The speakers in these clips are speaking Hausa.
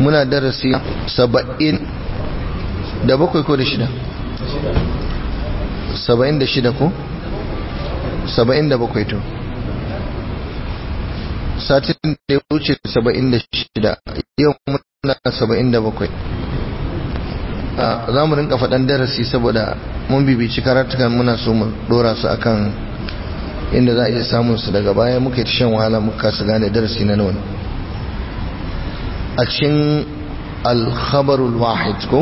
muna darasi saba'in da bakwai ko da shida saba'in da shida ko saba'in da bakwai to satin da ya wuce saba'in da shida yau muna saba'in da bakwai za mu rinka faɗan darasi saboda mun bibici karatukan muna so mu dora su akan inda za a iya samun su daga baya muka yi ta shan wahala muka su gane darasi na nawa a cikin alkhabarul wahid ko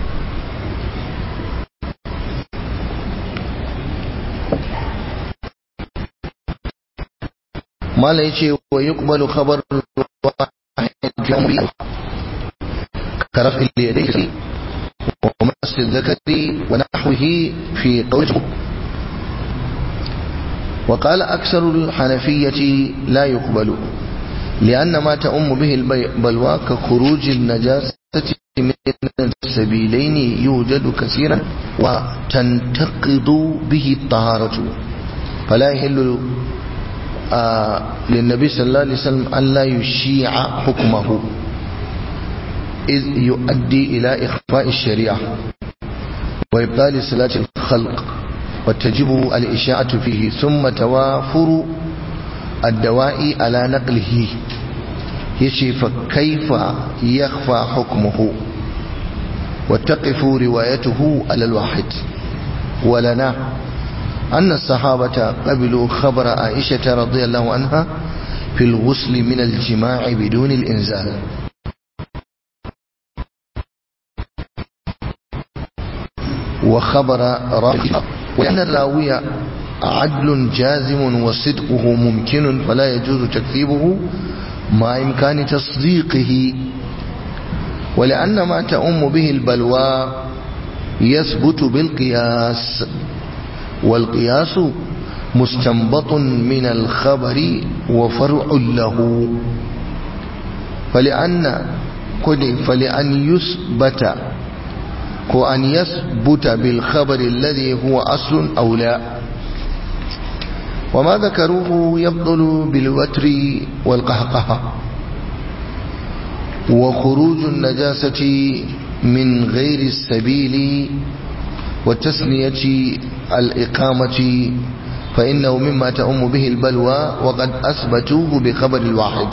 mala yace wa yuqbalu khabarul wahid كرفع اليدين ومس الذكر ونحوه في قوله وقال أكثر الحنفية لا يقبل لأن ما تأم به البلوى كخروج النجاسة من السبيلين يوجد كثيرا وتنتقض به الطهارة فلا يحل آه للنبي صلى الله عليه وسلم أن لا يشيع حكمه إذ يؤدي إلى إخفاء الشريعة وإبطال صلاة الخلق وتجب الإشاعة فيه ثم توافر الدواء على نقله يشي فكيف يخفى حكمه وتقف روايته على الواحد ولنا أن الصحابة قبلوا خبر عائشة رضي الله عنها في الغسل من الجماع بدون الإنزال وخبر راوي وأن الراوي عدل جازم وصدقه ممكن فلا يجوز تكذيبه مع إمكان تصديقه ولأن ما تؤم به البلوى يثبت بالقياس والقياس مستنبط من الخبر وفرع له فلأن فلأن يثبت وأن يثبت بالخبر الذي هو أصل أو لا وما ذكروه يبطل بالوتر والقهقهة وخروج النجاسة من غير السبيل وتسمية الإقامة فإنه مما تأم به البلوى وقد أثبتوه بخبر الواحد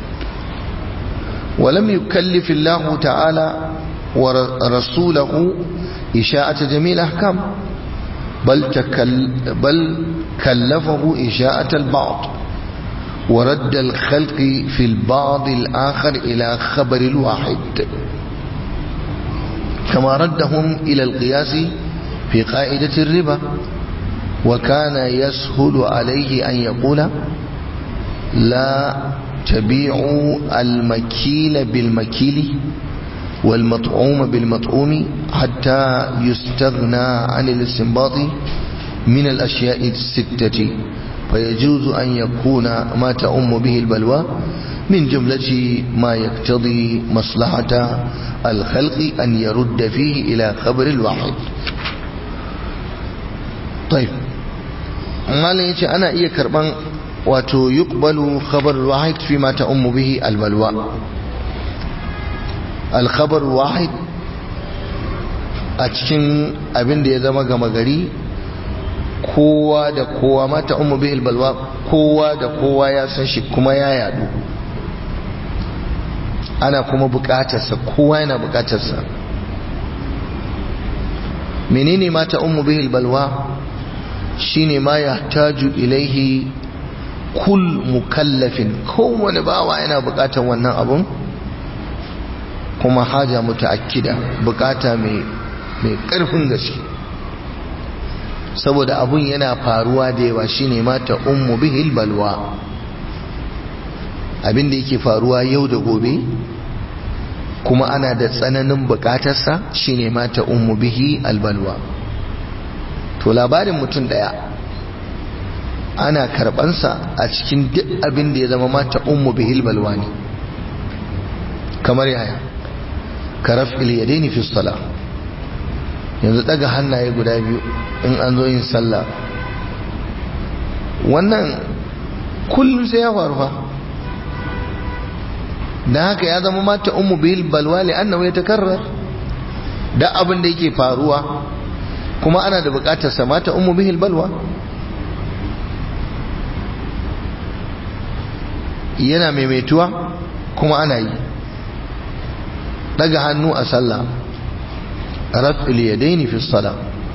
ولم يكلف الله تعالى ورسوله إشاءة جميع الأحكام بل, تكل بل كلفه إشاءة البعض ورد الخلق في البعض الآخر إلى خبر الواحد كما ردهم إلى القياس في قاعدة الربا وكان يسهل عليه أن يقول لا تبيعوا المكيل بالمكيل والمطعوم بالمطعوم حتى يستغنى عن الاستنباط من الأشياء الستة فيجوز أن يكون ما تأم به البلوى من جملة ما يقتضي مصلحة الخلق أن يرد فيه إلى خبر الواحد طيب ما ليش أنا إيه كربان wato yuqbalu khabar wahid fi ma ta'ummu bihi albalwa alkhabar wahid a cikin abin da ya zama gama gari kowa da kowa ma ta'ummu bihi albalwa kowa da kowa ya san shi kuma ya yadu ana kuma bukatarsa kowa yana bukatarsa menene ma ta'ummu bihi albalwa shine ma yahtaju ilaihi kul mukallafin kowane bawa yana bukatar wannan abun kuma haja mutaakkida bukata mai mai karfin gaske saboda abun yana faruwa da yawa shine mata ummu bihil balwa abin da yake faruwa yau da gobe kuma ana da tsananin bukatarsa shine mata ummu bihi albalwa to labarin mutum daya ana karbansa a cikin duk abin da ya zama mata ummu bihil balwa ne kamar yaya karaf iliyadaini fi sala yanzu daga hannaye guda biyu in an zo yin sallah wannan kullum sai ya faru fa dan haka ya zama mata ummu bil balwa li annahu yatakarrar da abin da yake faruwa kuma ana da bukatar sa mata ummu bihil balwa yana maimaituwa kuma ana yi daga hannu a sallah raf'il yadaini fi salah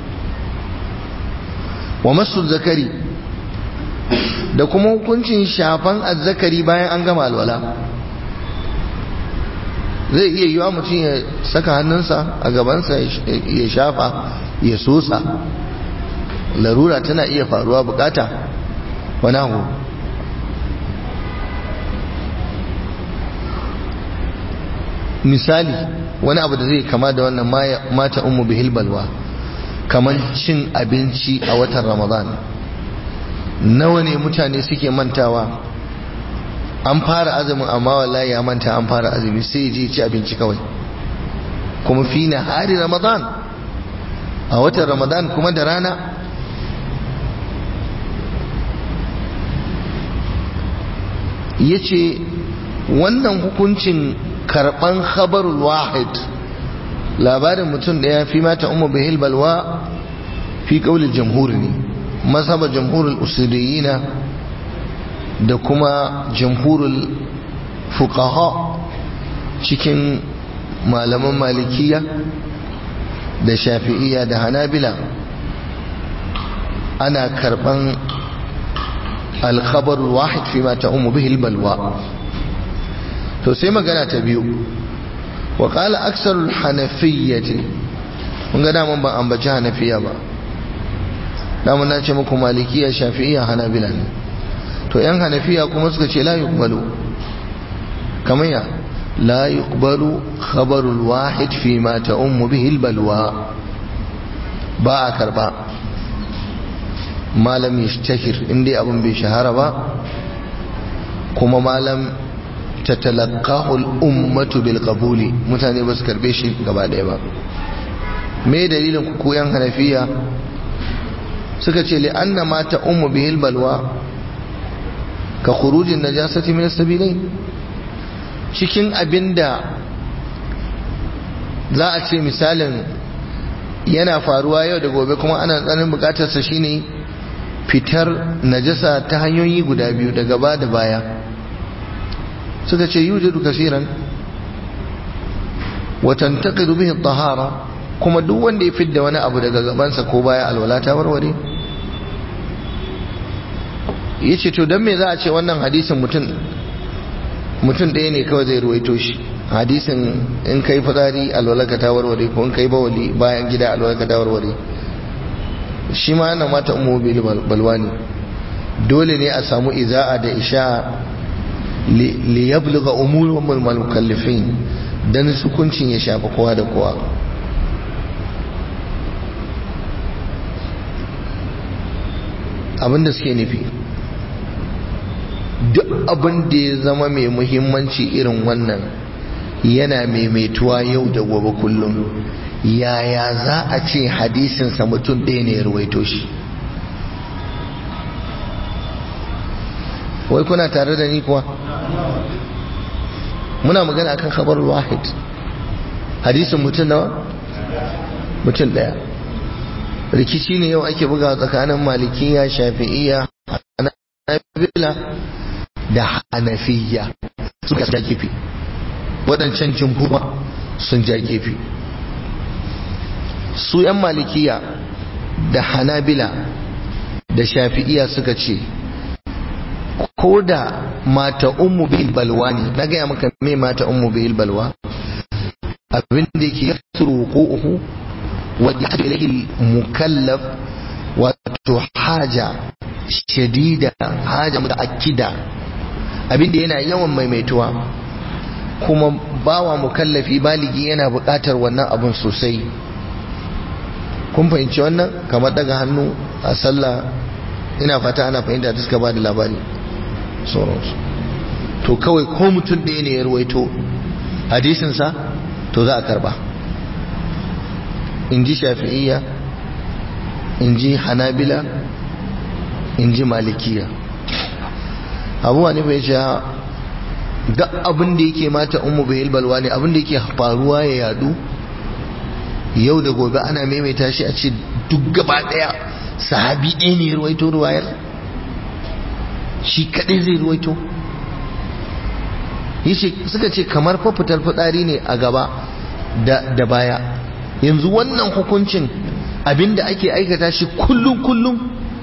wa masu zakari da kuma hukuncin shafan azzakari bayan an gama alwala zai iya yiwa mutum ya saka hannunsa a gabansa ya shafa ya sosa larura tana iya faruwa bukata wani abu misali wani abu da zai kama da wannan mata umu bihil balwa kamar cin abinci a watan ramadan nawa ne mutane suke mantawa an fara azumin amma wallahi ya manta an fara azumi sai je ci abinci kawai kuma fi na hari ramadan a watan ramadan kuma da rana ya ce wannan hukuncin karban khabarul wahid labarin mutum da ya fi mata umar bihil balwa fi kaulin jamhur ne mazhabar jamhurul usuliyina da kuma jamhurul fuqaha cikin malaman malikiya da shafi'iyya da hanabila ana karban alkhabarul wahid fi mata umar bihil balwa to sai magana ta biyu wa qala aksarul hanafiyyati kun ga daman ban ambaci hanafiya ba daman na ce muku malikiya shafi'iyya hanabila ne to yan hanafiya kuma suka ce la yuqbalu kamar ya la yuqbalu khabarul wahid fi ma ta'ummu bihi albalwa ba a karba malam yashtahir inda abun bai shahara ba kuma malam tatalaqahu al-ummatu bil qabuli mutane ba su karbe shi gaba daya ba me dalilin ku koyan hanafiya suka ce li anna ma ta ummu bihil balwa ka khurujin najasati min as-sabilain cikin abinda za a ce misalin yana faruwa yau da gobe kuma ana tsanin bukatar sa shine fitar najasa ta hanyoyi guda biyu da gaba da baya suka ce yujadu kasiran wa tantaqidu bihi at-tahara kuma duk wanda ya fidda wani abu daga gabansa ko baya alwala ta warware yace to dan me za a ce wannan hadisin mutum mutum ɗaya ne kawai zai ruwaito shi hadisin in kai fitsari alwala ta warware ko in kai bawali bayan gida alwala ta warware shi ma yana mata ummu bil balwani dole ne a samu iza'a da isha li yablugha umurul mukallifin dan hukuncin ya shafa kowa da kowa abinda suke nufi duk abin da ya zama mai muhimmanci irin wannan yana maimaituwa yau da gobe kullum yaya za a ce hadisinsa mutum ɗaya ne ya ruwaito shi wai kuna tare da ni kuwa muna magana akan khabar wahid hadisin mutum nawa mutum ɗaya rikici ne yau ake buga tsakanin malikiya shafi'iyya hanabila da hanafiya suka ja kifi waɗancan jimhuma sun ja kifi su 'yan malikiya da hanabila da shafi'iya suka ce ko da mata ummu bil balwa ne na gaya maka me mata ummu bil balwa abin da yake yasru uku wadda ilayhi mukallaf wato haja shadida haja mutaakkida abin da yana yawan maimaituwa kuma bawa mukallafi baligi yana buƙatar wannan abun sosai kun fahimci wannan kamar daga hannu a sallah ina fata ana fahimta da suka ba da labari sauransu to kawai ko mutum ɗaya ne ya ruwaito hadisinsa to za a karba in ji shafi'iyya in ji hanabila in ji malikiya abuwa ne bai sha duk abin da yake mata ummu bihil balwa ne abin da yake faruwa ya yadu yau da gobe ana maimaita shi a ce duk gaba daya sahabi ɗaya ne ruwaito ruwayar shi kaɗai zai ruwaito yace suka ce kamar fa fitar fitsari ne a gaba da, da baya yanzu wannan hukuncin abinda ake aikata shi kullum kullum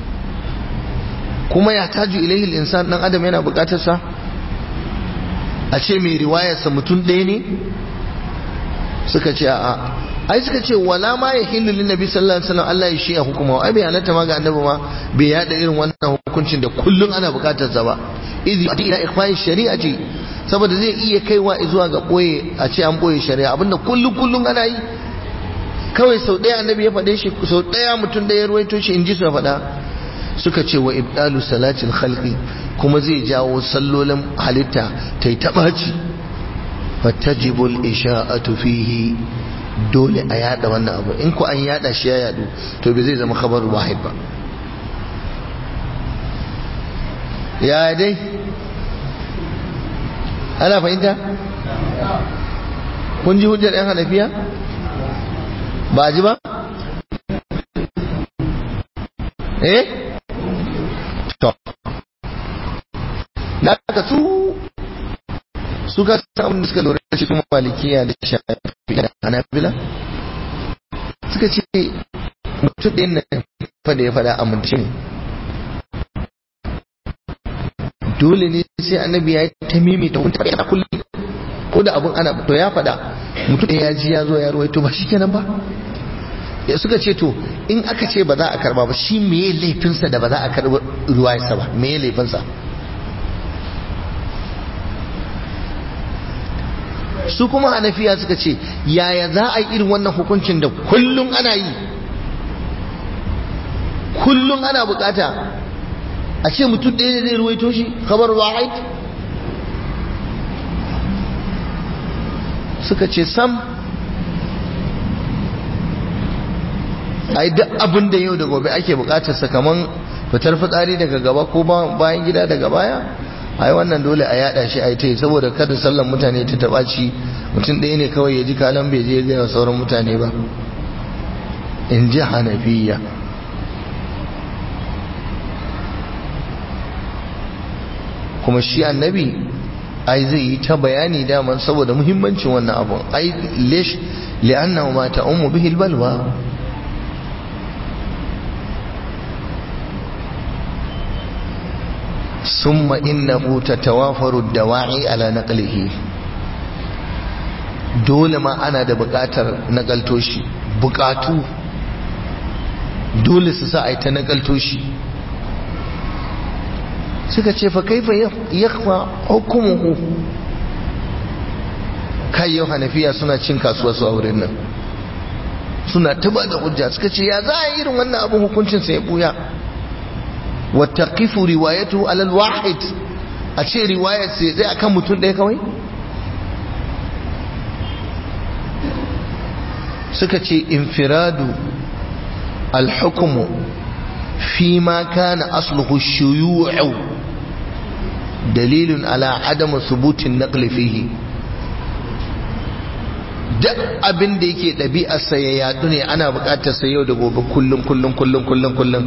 kuma ya taju ilaihi insan dan adam yana bukatar sa a ce mai riwayarsa mutum ɗaya ne suka ce a'a ai suka ce wala ma ya hillu lin nabi sallallahu alaihi wasallam Allah ya shi hukuma ai bai halatta ma ga annabi ma bai yada irin wannan hukuncin da kullun ana bukatar sa ba idhi ati ila ikhfa'i shari'ati saboda zai iya kaiwa zuwa ga boye a ce an boye shari'a abinda kullun kullun ana yi kawai sau ɗaya annabi ya faɗe shi sau ɗaya mutum da ya ruwaito shi in ji su faɗa suka ce wa ibdalu salatil khalqi kuma zai jawo sallolin halitta ta yi taɓaci fatajibul isha'atu fihi dole a yada wannan abu in ku an yada shi ya yadu to bai zai zama khabar wahid ba ya dai ana fahimta kun ji hujjar yan hanafiya ba ji ba eh to da ka su suka samu da suka lura da shi kuma malikiya da shafi da hanabila suka ce mutum ɗin nan fada ya fada amince ne dole ne sai annabi ya yi ta mimi ta hunta yana kullum ko da abun ana to ya fada mutum ɗaya ya ji ya zo ya ruwaito ba shi kenan ba ya suka ce to in aka ce ba za a karba ba shi meye laifinsa da ba za a karba ruwayarsa ba meye laifinsa su kuma hanafiya suka ce yaya za a yi irin wannan hukuncin da kullum ana yi kullum ana bukata a ce mutum ɗaya ne zai ruwaito shi kamar wahid suka ce sam ai duk abin da yau da gobe ake bukatar sa kaman fitar fitsari daga gaba ko bayan gida daga baya ai wannan dole a yada shi ai tai saboda kada sallan mutane ta taba ci mutum ɗaya ne kawai ya ji kalan bai je ga sauran mutane ba in ji hanafiya kuma shi annabi ai zai yi ta bayani daman saboda muhimmancin wannan abun ai lish li'annahu ma ta'ummu bihi albalwa ثم إنه تتوافر الدواعي على نقله dole ma ana da buƙatar nakalto shi buƙatu dole su sa a yi ta nakalto shi suka ce fa kaifa yakfa hukumuhu kai yau hanafiya suna cin kasuwa su a wurin nan suna tuba da hujja suka ce ya za a irin wannan abin hukuncin sai ya buya وتقف روايته على الواحد أشي رواية زي أكم متون ده كوي سكتي انفراد الحكم فيما كان أصله الشيوع دليل على عدم ثبوت النقل فيه duk abin da yake ɗabi'arsa ya yadu ne ana buƙatar sa yau da gobe kullum kullum kullum kullum kullum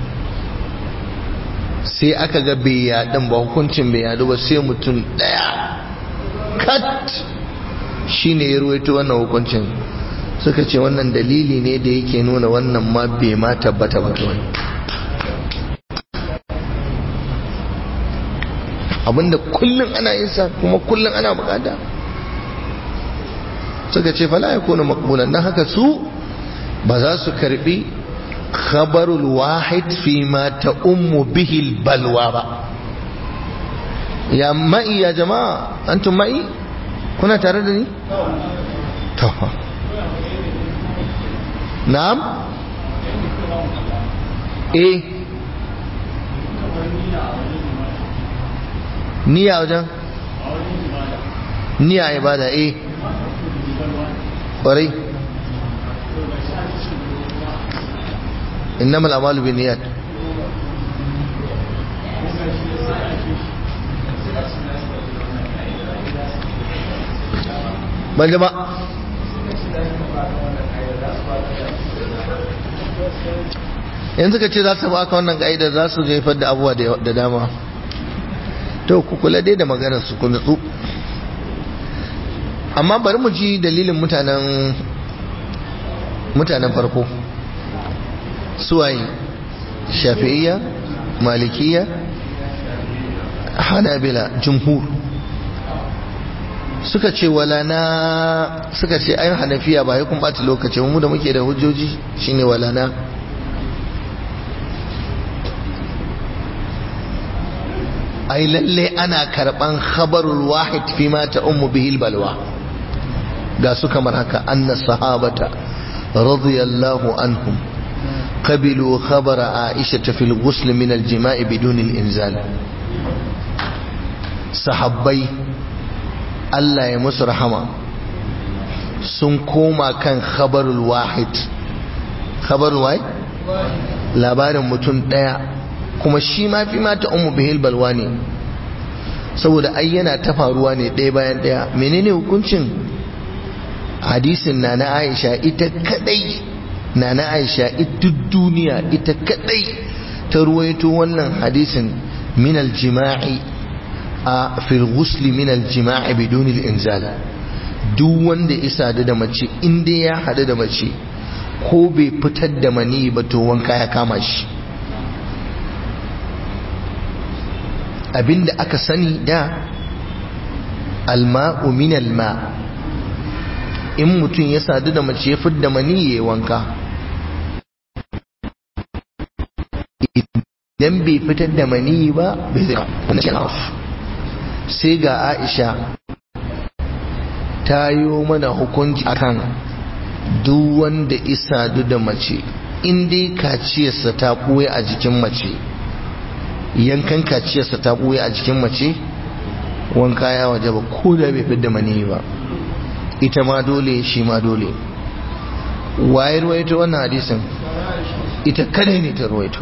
sai aka ga bai yaɗin ba hukuncin bai yaɗu ba sai mutum ɗaya kat shi ne ya ruwaito wannan hukuncin suka ce wannan dalili ne da yake nuna wannan ma bai ma tabbata ba kawai abinda kullum ana yin sa kuma kullum ana bukata suka ce fala ya kone makbulan na haka su ba za su karbi khabarul wahid fi ma ta ummu bihil balwa ba ya ma'i ya jama'a antum ma'i kuna tare da ni to na'am eh niyya wajen niyya ibada eh ƙwarai إنما الأعمال بالنيات ban ba yanzu ka ce za su baka wannan ka'idar za su haifar da abuwa da dama to ku kula dai da maganar su ku nutsu amma bari mu ji dalilin mutanen mutanen farko suwaye shafi'iyya malikiya hanabila jumhur suka ce wala na suka ce ayin hanafiya ba ya kun ɓata lokaci mu da muke da hujjoji shine wala na ai lalle ana karban khabarul wahid fi ma ta ummu bihil balwa ga su kamar haka anna sahabata radiyallahu anhum qabilu khabara aisha fil ghusl min al jima'i bidun al inzal sahabbai Allah ya musu rahama sun koma kan khabarul wahid khabarul wahid labarin mutum daya kuma shi ma fi mata umu bihil balwa ne saboda ai yana ta faruwa ne ɗaya bayan ɗaya menene hukuncin hadisin na na aisha ita kadai na na aisha ita duniya ita kadai ta ruwaito wannan hadisin min aljima'i a fil ghusli min aljima'i bidun inzal duk wanda isa da mace inda ya hadu da mace ko bai fitar da mani ba to wanka ya kama shi abinda aka sani da alma'u min alma in mutum ya sadu da mace ya fidda mani ya wanka idan bai fitar da mani ba bai zai sai ga aisha ta yi mana hukunci akan duk wanda isa da mace in dai kaciyarsa ta ɓoye a jikin mace yankan kaciyarsa ta ɓoye a jikin mace wanka ya waje ba ko da bai fidda mani ba ita ma dole shi ma dole waye ruwaito wannan hadisin ita kadai ne ta ruwaito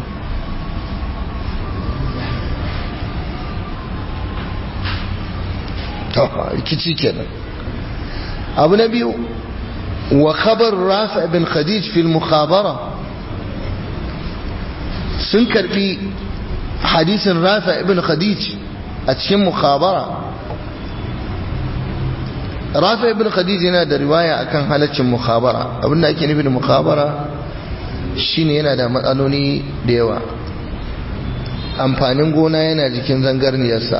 rikici kenan abu na biyu wa khabar rafi bin khadij fil mukhabara sun karbi hadisin rafi ibn khadij a cikin mukhabara rafi ibn khadij yana da riwaya akan halaccin mukhabara abinda ake nufi da mukhabara shine yana da matsaloli da yawa amfanin gona yana jikin zangarniyarsa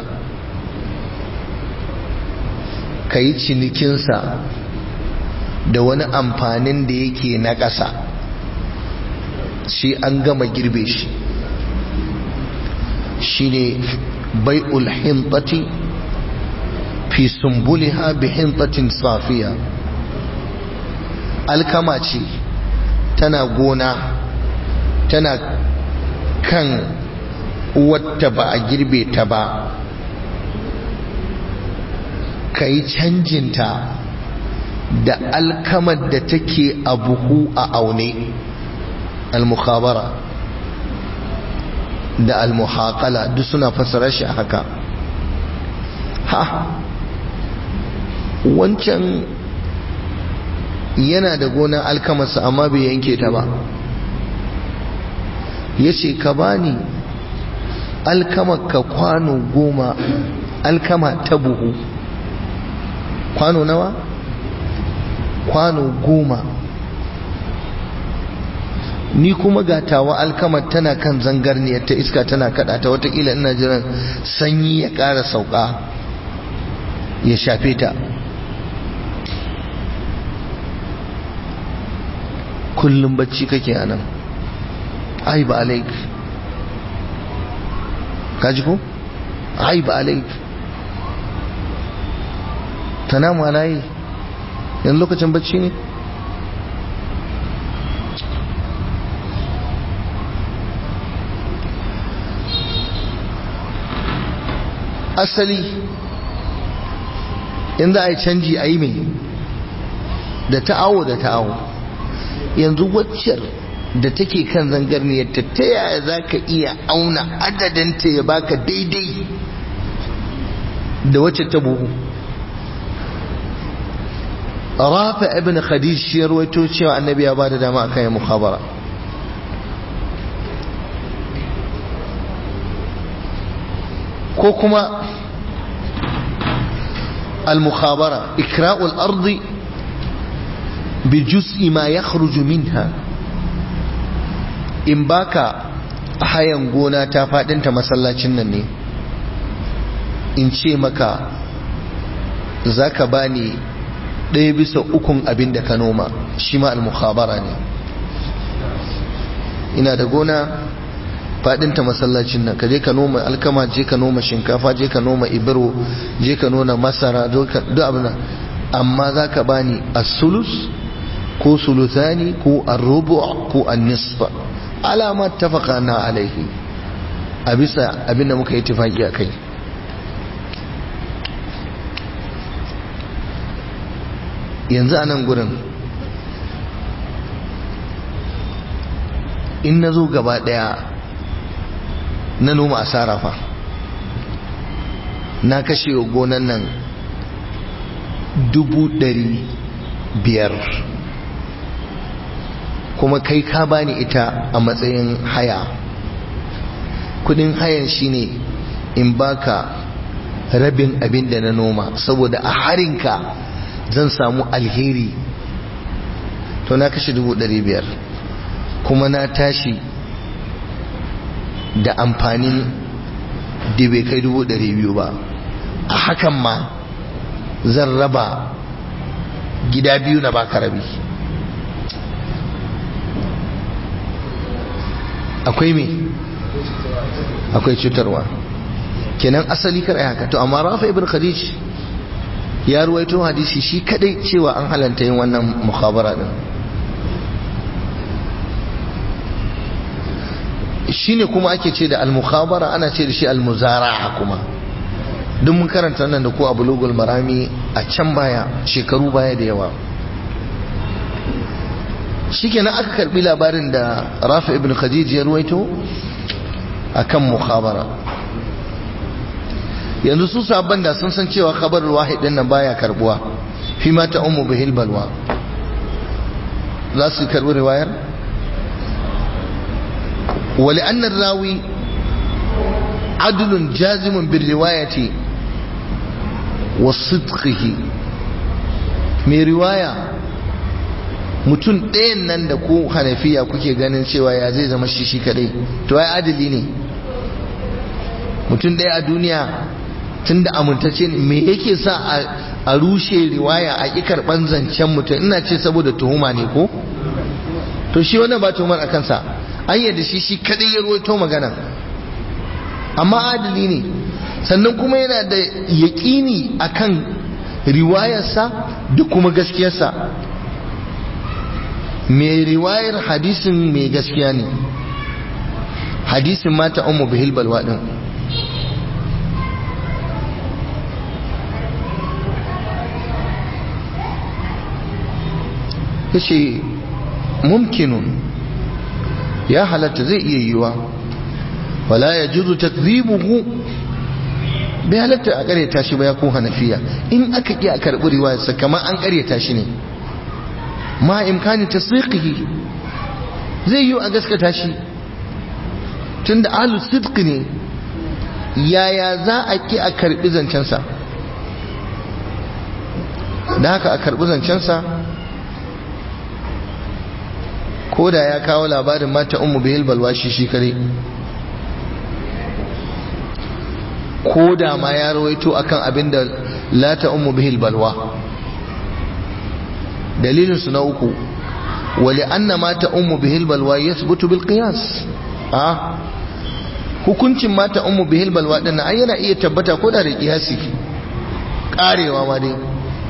ka yi cinikinsa da wani amfanin da yake na ƙasa shi an gama girbe shi shi ne bai'ul hintati fi sumbuliha bi hintatin safiya alkama ce tana gona tana kan wata ba a girbe ta ba ka yi canjinta da alkamar da take a buhu a aune al-mukhabara da al-muhaqala duk suna fassara shi haka ha wancan yana da gonar alkamarsa amma bai yanke ta ba ya ce ka bani alkamar ka kwano goma alkama ta buhu kwano nawa kwano goma ni kuma gatawa alkamar tana kan zangarniyar ta iska tana kada ta watakila ina jiran sanyi ya ƙara sauka ya shafe ta kullum bacci kake anan ai ba alaik kaji ko ai ba alaik tanamu alayi yanzu lokacin bacci ne asali in za a yi canji a yi mai da ta'awo da ta'awo yanzu waccar da take kan zangarniyar ta ta yaya za ka iya auna adadinta ya baka daidai da wacce ta buhu rafi ibn khadij shi ya ruwaito cewa annabi ya ba da dama akan ya mukhabara ko kuma al-mukhabara ikra'ul ardi bi juz'i ma yakhruju minha in baka hayan gona ta fadinta masallacin nan ne in ce maka zaka bani ɗaya bisa ukun abin da ka noma shi ma al-mukhabara ne ina da gona fadinta masallacin nan ka je ka noma alkama je ka noma shinkafa je ka noma ibiro je ka noma masara duk abin amma za ka bani as-sulus ko sulusani ko ar-rubu ko an-nisf alama tafaqana alaihi a bisa abin da muka yi tafaki a kai yanzu a nan gurin in na zo gaba daya na noma asara fa na kashe gonan nan dubu dari biyar kuma kai ka bani ita a matsayin haya kudin hayan shine in baka rabin abin da na noma saboda a harinka zan samu alheri to na kashe dubu dari biyar kuma na tashi da amfanin da bai kai dubu ɗari biyu ba a hakan ma zan raba gida biyu na baka rabi akwai me akwai cutarwa kenan asali kar ai haka to amma rafa ibn khadij ya ruwaito hadisi shi kadai cewa an halanta yin wannan mukhabara din shine kuma ake ce da al-mukhabara ana ce da shi al-muzara'a kuma duk mun karanta nan da ko a bulugul marami a can baya shekaru baya da yawa shikenan aka karbi labarin da Rafi ibn Khadij ya ruwaito akan mukhabara yanzu su sabban da sun san cewa khabar wahid din nan baya karbuwa fi ma ta ummu bihil balwa za su karbi riwayar ولأن الراوي عدل جازم بالرواية وصدقه mai riwaya mutum ɗayan nan da ku hanafiya kuke ganin cewa ya zai zama shi shi kadai to ai adali ne mutum ɗaya a duniya tun da amintacce ne me yake sa a rushe riwaya a ƙi karɓan zancen mutum ina ce saboda tuhuma ne ko to shi wannan ba tuhumar a kansa an yadda shi shi kadai ya ruwaito magana amma adali ne sannan kuma yana da yaƙini akan riwayarsa da kuma gaskiyarsa mai riwayar hadisin mai gaskiya ne hadisin mata umu bihil balwa din yace mumkinun ya halatta zai iya yiwa wala ya juzu takzibuhu bai halatta a karyata shi ba ya ko hanafiya in aka ki a karɓi riwayarsa kamar an karyata shi ne ma imkani tasdiqihi zai yi a gaskata shi tunda ahlu sidq ne yaya za a ki a karɓi zancensa da haka a karɓi zancensa ko da ya kawo labarin mata umu bihil balwa shi shi kare ko da ma ya rawaito akan abin da lata umu bihil balwa dalilin su na uku wali anna mata umu bihil balwa yasbutu bil qiyas a hukuncin mata umu bihil balwa din nan yana iya tabbata ko da da qiyasi karewa ma dai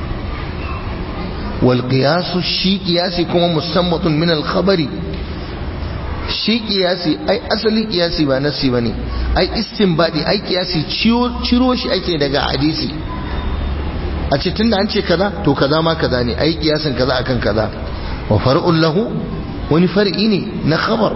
والقياس شي قياسي كما مستنبط من الخبر shi kiyasi ai asali kiyasi ba nasi bane ai istinbadi ai kiyasi ciro shi ake daga hadisi a ce tunda an ce kaza to kaza ma kaza ne ai kiyasin kaza akan kaza wa far'un lahu wani far'i ne na khabar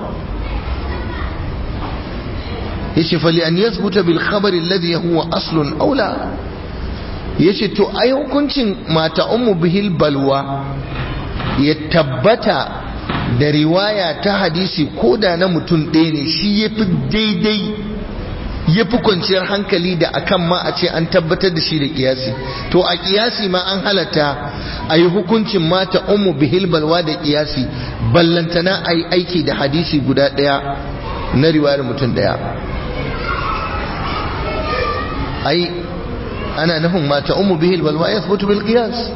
yace fali an yathbuta bil khabar alladhi huwa aslun aula ya ce to ai hukuncin mata ummu bihil balwa ya tabbata da riwaya ta hadisi ko da na mutum ɗaya ne shi ya fi daidai ya fi kwanciyar hankali da akan ma a ce an tabbatar da shi da kiyasi to a kiyasi ma an halatta a yi hukuncin mata ummu bihil balwa da kiyasi ballantana a yi aiki da hadisi guda ɗaya na riwayar mutum ɗaya ai ana nufin mata ummu bihil balwa ya sabutu bil qiyas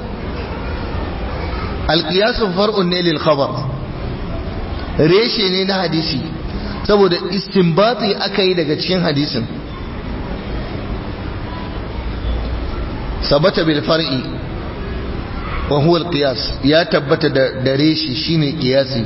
al qiyas far'un ne lil khabar reshe ne na hadisi saboda istinbati aka yi daga cikin hadisin sabata bil far'i wa huwa al qiyas ya tabbata da reshe shine qiyasi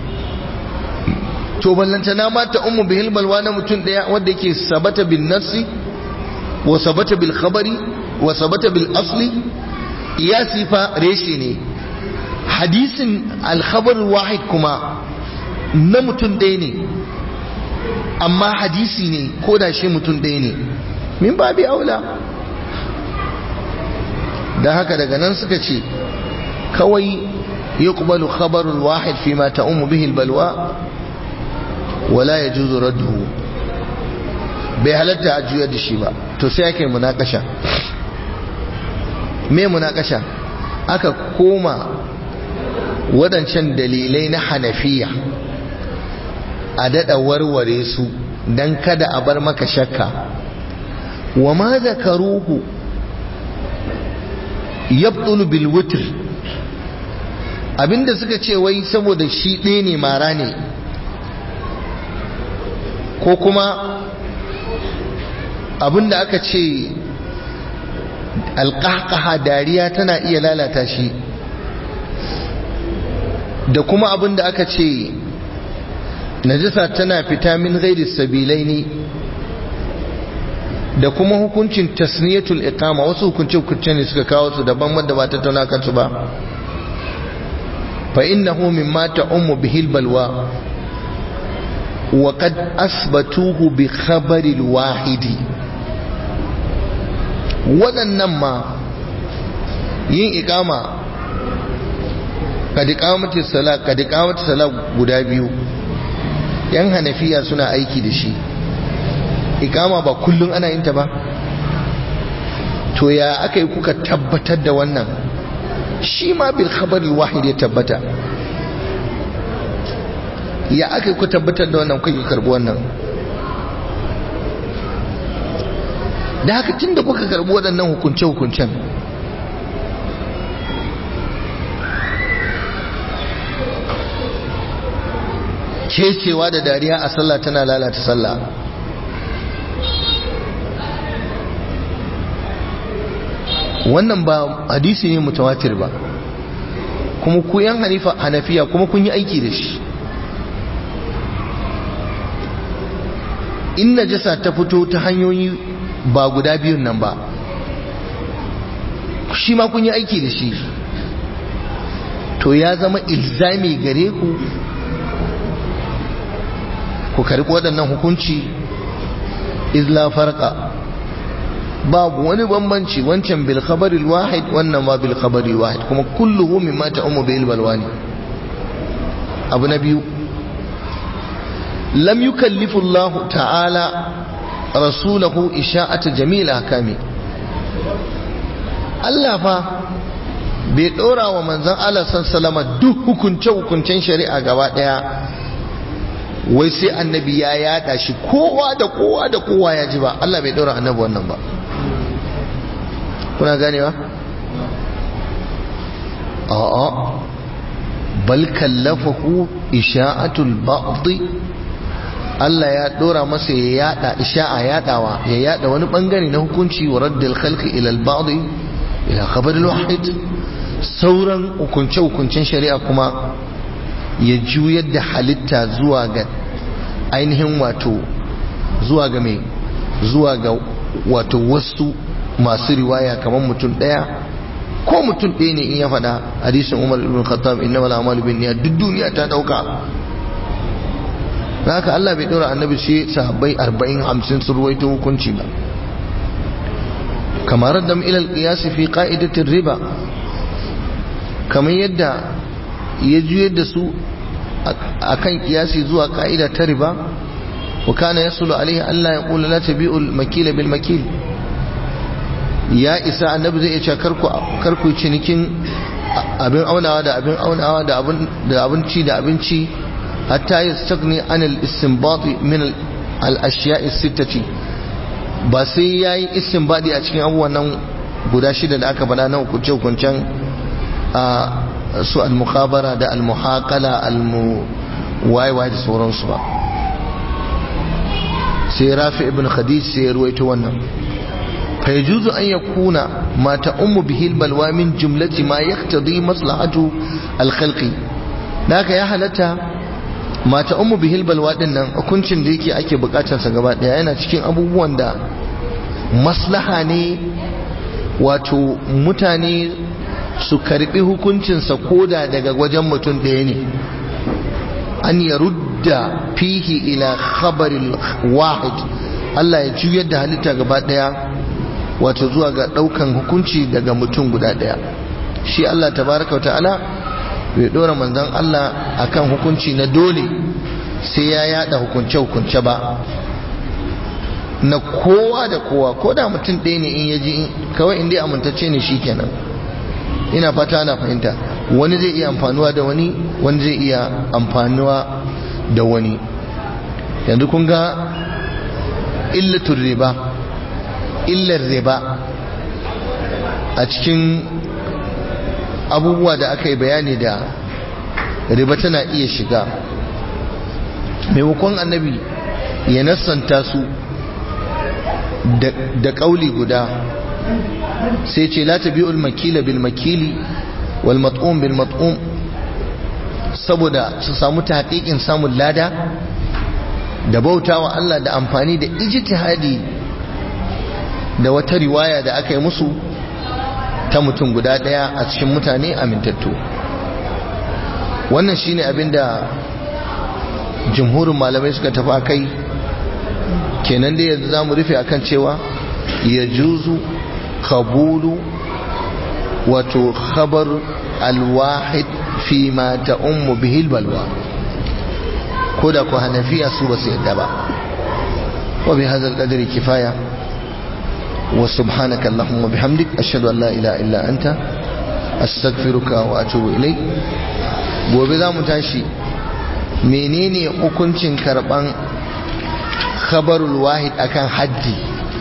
to ballantana mata ummu bihil balwa na mutum daya wanda yake sabata bin nafsi wa sabata bil khabari wa sabata bil asli qiyasi fa reshe ne hadisin al khabar wahid kuma na mutum ɗaya ne amma hadisi ne ko da shi mutum ɗaya ne min babi aula da haka daga nan suka ce kawai yuqbalu khabarul wahid fi ma ta'ummu bihi albalwa wala yajuzu radduhu bai halatta a juya da shi ba to sai ake munakasha me munakasha aka koma waɗancan dalilai na hanafiya a daɗa warware su don kada a bar maka shakka wa ma zakaruhu yabdulu bil witr abinda suka ce wai saboda shi ɗaya ne mara ne ko kuma abinda aka ce alƙaƙaha dariya tana iya lalata shi da kuma abinda aka ce najasa tana fita min ghairi sabilai ne da kuma hukuncin tasniyatul iqama wasu hukunce hukunce ne suka kawo su daban wanda ba ta tauna kansu ba fa innahu mimma ta'ummu bihil balwa wa qad asbatuhu bi khabari wahidi waɗannan ma yin iqama kad iqamati sala kad iqamati sala guda biyu yan hanafiya suna aiki da shi ikama ba kullum ana yin ta ba to ya aka yi kuka tabbatar da wannan shi ma bil khabaril wahid ya tabbata ya aka yi kuka tabbatar da wannan kuka karbi wannan da haka tun da kuka karbi waɗannan hukunce-hukuncen kecewa da dariya a sallah tana lalata sallah wannan ba hadisi ne mutawatir ba kuma ku yan hanifa hanafiya kuma kun yi aiki da shi in najasa ta fito ta hanyoyi ba guda biyun nan ba shi ma kun yi aiki da shi to ya zama ilzami gare ku ku karɓi waɗannan hukunci izla farqa babu wani bambanci wancan bil khabaril wahid wannan ma bil khabaril wahid kuma kulluhu mimma ta'ummu bil balwani abu na biyu lam yukallifu Allah ta'ala rasulahu isha'ata jamil ahkami Allah fa bai dora wa manzon Allah sallallahu duk hukunce hukuncen shari'a gaba daya wai sai annabi ya yada shi kowa da kowa da kowa ya ji ba Allah bai dora annabi wannan ba kuna ganewa a'a bal kallafahu isha'atul ba'd Allah ya dora masa ya yada isha'a yadawa ya yada wani bangare na hukunci wa raddal khalqi ila al-ba'd ila khabar al-wahid sauran hukunce hukuncen shari'a kuma ya juyar da halitta zuwa ga ainihin wato zuwa ga mai zuwa ga wato wasu masu riwaya kamar mutum ɗaya ko mutum ɗaya ne in ya faɗa hadisin umar ibn khattab inna wal amalu bin niyyat duk duniya ta ɗauka haka Allah bai ɗora annabi sai sahabbai arba'in hamsin sun ruwaito hukunci ba kamar raddam ila al-qiyas fi qa'idatir riba kamar yadda ya juyar da su akan kiyasi zuwa ka'ida ta riba wa kana yasulu alaihi Allah ya qula la tabi'ul makila bil makil ya isa annabi zai ce karku karku cinikin abin aunawa da abin aunawa da abin da abinci da abinci hatta yastagni an al istinbat min al ashiya'i sittati ba sai yayi istinbadi a cikin abubuwan nan guda shida da aka faɗa na hukunce hukuncen a su al-mukhabara da al-muhaqala al-waiwai da sauransu ba sai rafi ibn khadij sai ya ruwaito wannan fa yajuzu an yakuna ma ta'ummu bihi al-balwa min jumlati ma yaqtadi maslahatu al-khalqi naka ya halatta ma ta'ummu bihi al-balwa din nan hukuncin da yake ake bukatar sa gaba daya yana cikin abubuwan da maslaha ne wato mutane su karbi hukuncinsa koda daga wajen mutum ɗaya ne an ya rudda fihi ila khabaril wahid Allah ya juyar da halitta gaba ɗaya wato zuwa ga ɗaukan hukunci daga mutum guda ɗaya shi Allah tabaraka wa ta'ala bai ɗora manzon Allah akan hukunci na dole sai ya yada hukunce-hukunce ba na kowa da kowa ko da mutum ɗaya ne in yaji kawai inda amintacce ne shi kenan ina fata na fahimta wani zai iya amfanuwa da wani wani zai iya amfanuwa da wani yanzu kun ga illatul riba illar riba a cikin abubuwa da aka yi bayani da riba tana iya shiga maimakon annabi ya nassanta su da ƙauli guda sai ce la tabi'ul makila bil makili wal mat'um bil mat'um saboda su samu tahqiqin samun lada da bautawa Allah da amfani da ijtihadi da wata riwaya da aka yi musu ta mutum guda daya a cikin mutane amintattu wannan shine abinda jumhurin malamai suka tafi akai kenan da yanzu zamu rufe akan cewa ya juzu qabulu wato khabar alwahid fi ma ta'ummu bihi albalwa ko da ku hanafiya su ba su yadda ba wa bi hadha alqadri kifaya wa subhanaka allahumma bihamdik ashhadu an la ilaha illa anta astaghfiruka wa atubu ilayk gobe za mu tashi menene hukuncin karban khabarul wahid akan haddi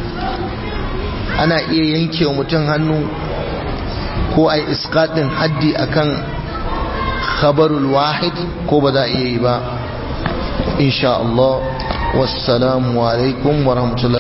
ana iya yanke wa mutum hannu ko ai iskaɗin haddi akan khabarul wahid ko ba za a iya yi ba insha Allah wassalamu alaikum wa rahmatullahi